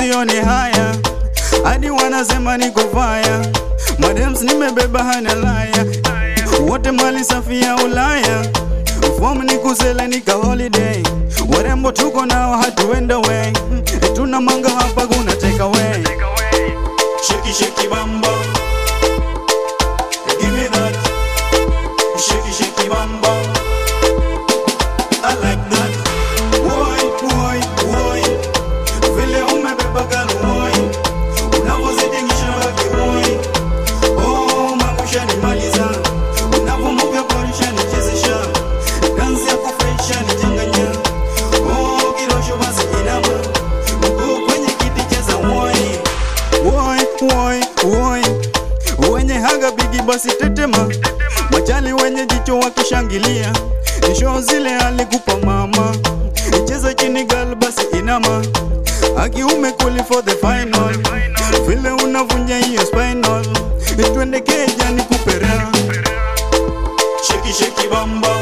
sioni haya hadi wanasema niko faya madems nimebeba hana laya wote mali safi ya Ulaya fomu ni kusela nika holiday warembo tuko nao hatuenda way tuna manga hapa kuna take away Shaky, shaky, bam, bam. Give me that. Shaky, shaky, bam, bam. I like that. Woi, woi, woi. Vile umebeba galo, woi. Unavozidingisha baki, woi. Oh, mambo ushanimaliza. Unavomuka kwa ushanichezesha. Dansi ya kufurahisha nichanganya. Oh, kirosho basi inama. Mguu kwenye kiti cheza, woi. Woi, woi, woi, wenye haga bigi basi tetema, machali wenye jicho wakishangilia, nisho zile alikupa mama, cheza chini gal basi inama, akiume kuli for the final, vile unavunja hiyo spinal, twende keja nikupera Shaky, shaky, bam, bam.